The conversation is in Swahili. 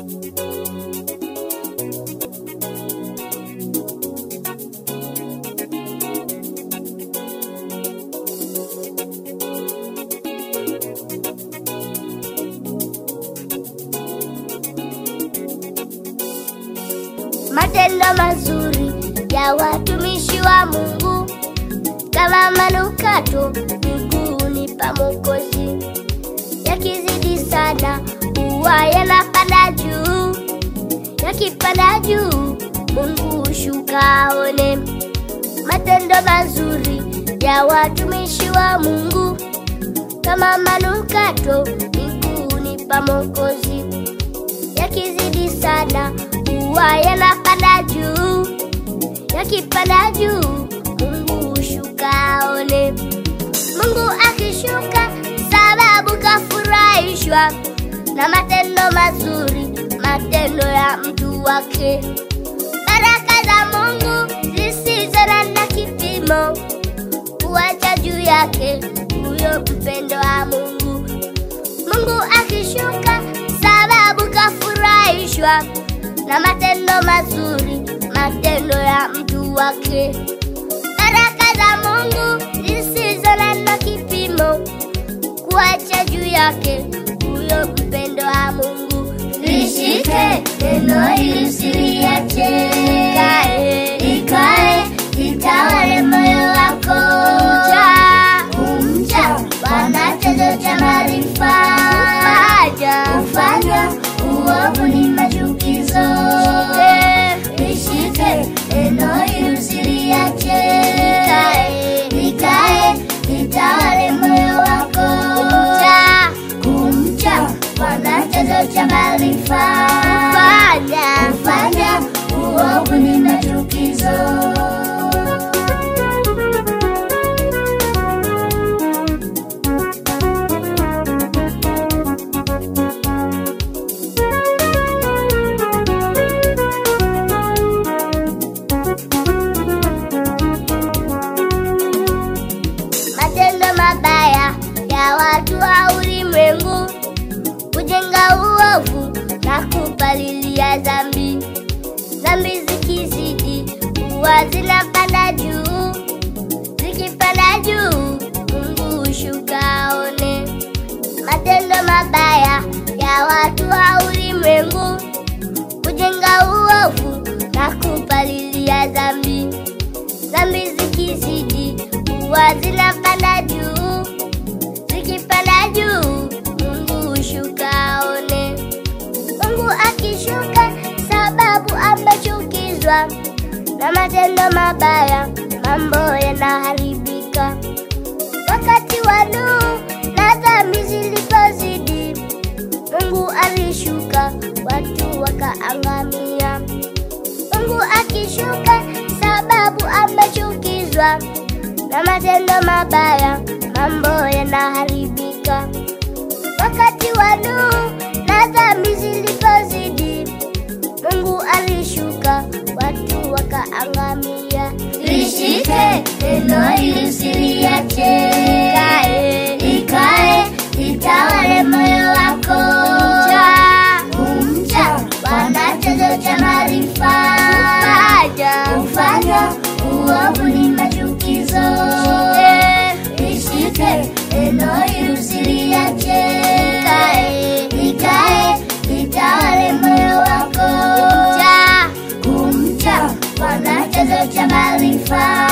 Matendo mazuri ya watumishi wa Mungu kama manukato miguuni pa Mwokozi, yakizidi sana huwa yanapanda juu, yakipanda juu Mungu hushuka aone. Matendo mazuri ya watumishi wa Mungu kama manukato miguuni pa Mwokozi, yakizidi sana huwa yanapanda juu, yakipanda juu Mungu hushuka aone. Mungu akishuka, sababu kafurahishwa na matendo mazuri, matendo ya mtu wake. Baraka za Mungu zisizo na kipimo kuacha juu yake huyo mpendo wa Mungu. Mungu akishuka, sababu kafurahishwa na matendo mazuri, matendo ya mtu wake. Baraka za Mungu zisizo na kipimo kuacha juu yake huyo mpendo wa Mungu. Lishike neno hili usiliache, Ikae, ikae itawale moyo wako. cha Kumcha Bwana chanzo cha maarifa, haja kufanya uovu ni machukizo. Lishike neno hili usiliache, Ikae, ikae itawale moyo wako. cha Kumcha Bwana chanzo cha maarifa, fanya kufanya uovu ni machukizo. matendo mabaya ya watu wa ulimwengu kujenga uovu na kupalilia dhambi. Dhambi zikizidi huwa zinapanda juu, zikipanda juu Mungu hushuka aone. Matendo mabaya ya watu wa ulimwengu kujenga uovu na kupalilia dhambi. Dhambi zikizidi huwa zinapanda juu, zikipanda juu Mungu hushuka aone. Mungu akishuka, sababu amechukizwa na matendo mabaya, mambo yanaharibika. Wakati wa Nuhu na dhambi zilipozidi, Mungu alishuka, watu wakaangamia. Mungu akishuka, sababu amechukizwa na matendo mabaya, mambo yanaharibika. Wakati wa Nuhu na dhambi zilipozidi, Mungu alishuka, watu wakaangamia. Lishike neno hili usiliache, Ikae, ikae itawale moyo wako. cha Kumcha Bwana chanzo cha maarifa, haja kufanya uovu ni machukizo. Lishike neno hili usiliache, Ikae, ikae itawale moyo wako. cha Kumcha Bwana chanzo cha maarifa,